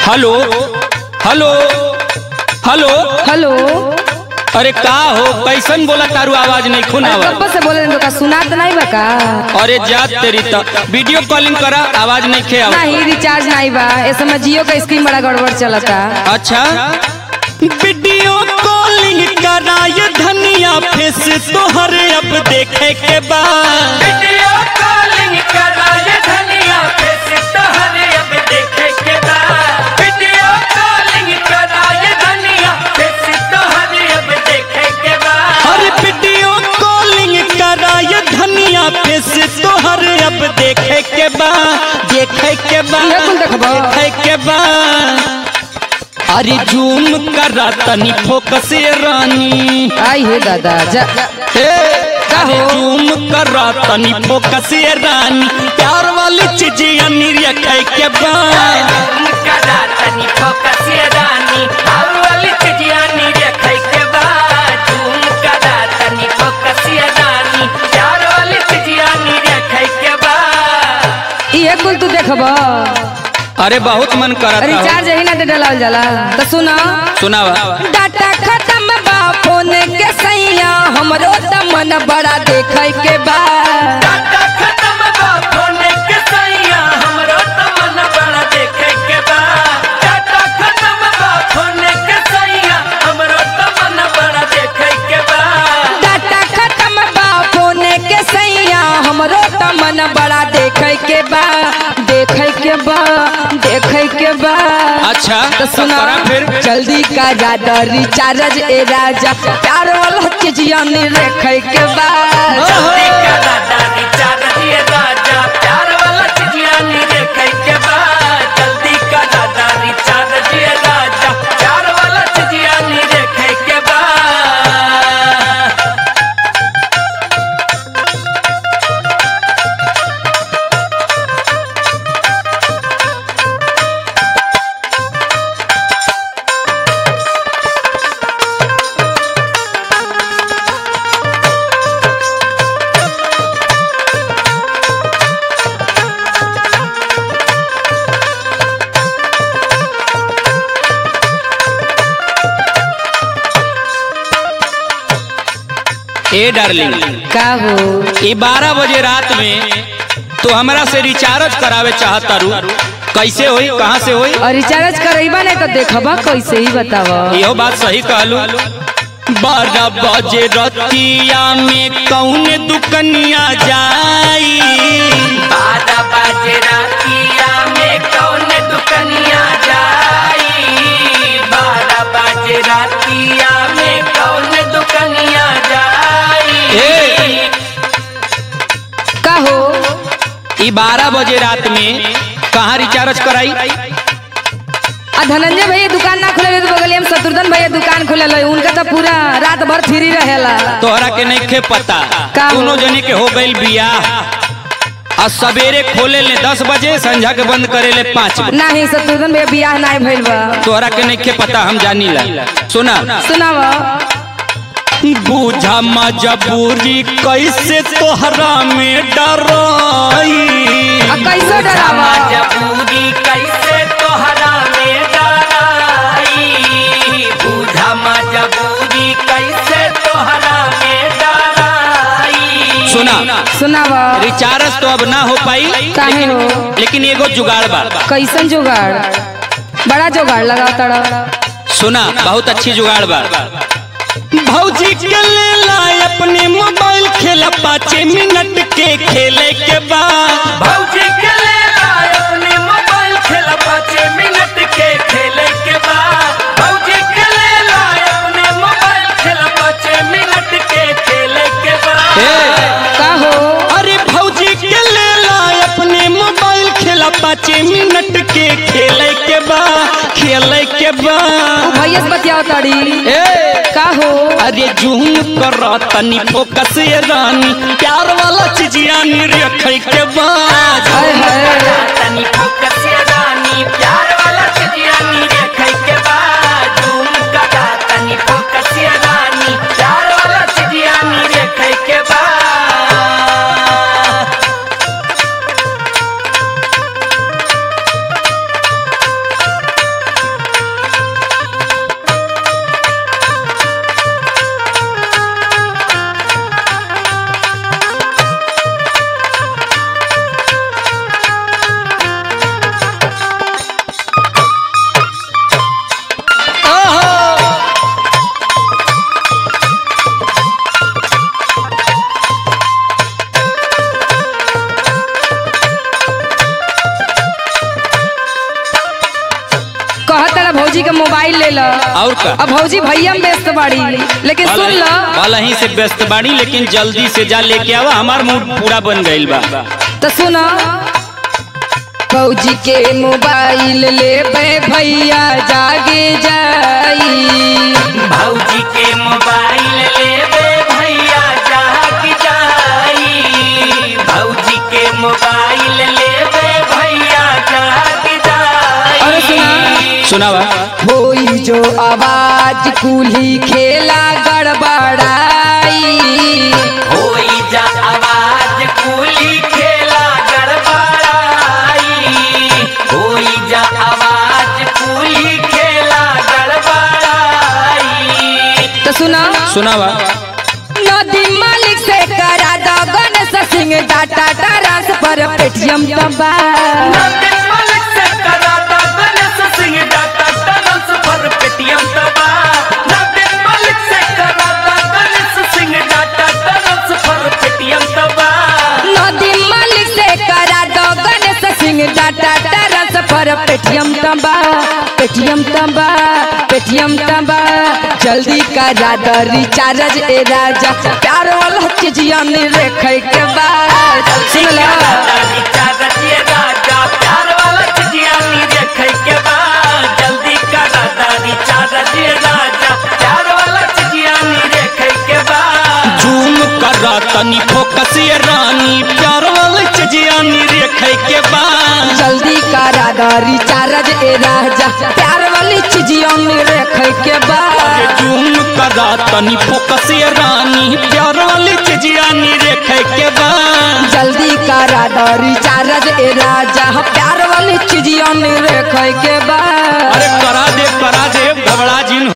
Hello hello hello hello अरे का हो कैसन बोला तारू आवाज नहीं खून अरे आवाज कब से बोले तो का सुनात नहीं बा का अरे जात तेरी त वीडियो कॉलिंग करा आवाज नहीं खे आवा नहीं रिचार्ज नहीं बा इस समय जियो का स्क्रीन बड़ा गड़बड़ चलता अच्छा वीडियो कॉलिंग कराए धनिया फेस तोहर अब देखे के बाद वीडियो कॉलिंग कराए धनिया फेस तोहरे अब देखे के बा वीडियो कॉलिंग कराए धनिया फेस तोहरे अब देखे के बा हर वीडियो कॉलिंग कराए धनिया फेस तोहर अब देखे के बाद देखे के बाद इहे कुल देखबा। देखे के बाद अरे जूम करा तनी फोकस रानी आई हे दादा जा अरे जूम करा तनी फोकस रानी प्यार वाली चीजें निरखे के बाद कदा तनी फोकस रानी और वाली चिड़िया नी देखे के बा झूम कदा तनी फोकस रानी प्यार वाली चिड़िया नी देखे के बा इहे कुल तू देखबा अरे बहुत मन करता हो रिचार्ज ही ना दे डलाल जाला तो सुना सुनावा डाटा खत्म बा फोन के सैया हमरो त मन बड़ा देखे के बा डाटा खत्म बा फोन के सैया हमरो त मन बड़ा देखे के बा डाटा खत्म बा फोन के सैया हमरो त मन बड़ा देखे के बा डाटा खत्म बा फोन के सैया हमरो त मन बड़ा देखे के बा देखे के बा देखे के बा अच्छा तो तो सुना करा फिर जल्दी का ज्यादा रिचार्ज ए राजा प्यार वाला चीजिया नहीं रखे के बा जल्दी करा दादी चार दिए राजा प्यार वाला चिड़िया नी देखे के बा जल्दी करा दादी चार दिए राजा प्यार वाला चिड़िया नी देखे के बा ए डार्लिंग का हो ये बारह बजे रात में तो हमरा से रिचार्ज करावे चाहता रू कैसे होई कहाँ से होई और रिचार्ज करेबा नहीं तो देखबा कैसे ही बतावा यहो बात सही कहलू बारह बजे रतिया में कौन दुकनिया जाई बारह बजे रातिया में कौन दुकनिया जाई बारह बजे रातिया में कौन दुकनिया जाई ए। का हो ई बारह बजे रात में कहाँ रिचार्ज कराई आ धनंजय भैया दुकान ना खुले तो बगलिया में शत्रुघ्न भैया दुकान खुले उनका तो पूरा रात भर फ्री रहेला तोहरा के नहीं खे पता का हो? दोनों जने के हो गई बियाह और सवेरे खोले ले दस बजे संझा के बंद करे ले पाँच बजे नहीं शत्रुघ्न भैया बियाह नहीं भइल बा तोहरा के नहीं खे पता हम जानी ला सुना सुनावा बूझा मजबूरी कैसे तोहरा में डराई आ कैसे डरावा मजबूरी कैसे तोहरा में डराई बूझा मजबूरी कैसे तोहरा में डराई सुना सुनावा रिचार्ज तो अब ना हो पाई काहे हो लेकिन एगो जुगाड़ बा कैसन जुगाड़ बड़ा जुगाड़ लगा तड़ा सुना बहुत अच्छी जुगाड़ बा भौजी के ले लाए अपने मोबाइल खेला पाँच मिनट के खेले के बाद भौजी के ले लाए अपने मोबाइल खेला पाँच मिनट के खेले के बाद भौजी के ले लाए अपने मोबाइल खेला पाँच मिनट के खेले के बाद का हो अरे भौजी के ले लाए अपने मोबाइल खेला पाँच मिनट के खेले के बाद खेले के बाद भैया से बतियाओ तड़ी ए का हो अरे जूम कर तनी फोकस ये रानी प्यार वाला चीजिया रखे के बाद हाय हाय तनी फोकस रानी प्यार वाला चिड़िया नी देखे के बाद झूम कदा तनी फोकस रानी प्यार वाला चिड़िया नी देखे के बाद मोबाइल ले लो और का? अब भौजी भैया में व्यस्त बाड़ी लेकिन सुन लो वाला ही से व्यस्त बाड़ी लेकिन जल्दी से जा लेके आवा हमार मूड पूरा बन गईल बा तो सुनो भौजी के मोबाइल ले भैया जागे जाई भौजी के मोबाइल लेबे भैया जाग जाई भौजी के मोबाइल लेबे भैया जाग जाई अरे सुना सुनावा होई जो आवाज कुली खेला गड़बड़ाई होई जा आवाज कुली खेला गड़बड़ाई होई जा आवाज कुली खेला गड़बड़ाई तो सुना सुनावा नदी मालिक से करा दो Ganesh Singh data transfer Paytm दबा नंदन मलिक से कराता Ganesh Singh data transfer Paytm दबा नंदन मलिक से कराता Ganesh Singh data transfer Paytm दबा नदी मालिक से करा दो Ganesh Singh data transfer Paytm दबा पेटीएम दबा पेटीएम दबा जल्दी करा दो रिचार्ज ए राजा प्यार वाला चीज यानी रेखे के बाद सुन लो राजा रिचार्ज ये राजा प्यार वाला चिजियानी देखे के बाद जल्दी कराता रिचार्ज ये राजा प्यार वाला चिजियानी देखे के बाद झूम कर तनी फोकस ये रानी प्यार वाले चजियानी रेखे के बाद जल्दी करा दो रिचार्ज ए राजा प्यार वाली चीज यानी रेखे के बाद झूम कर तनी फोकस ये रानी प्यार वाले चजियानी रेखे के बाद जल्दी करा दो रिचार्ज ए राजा प्यार वाली चीज यानी रेखे के बाद अरे करा दे करा दे घबरा जिन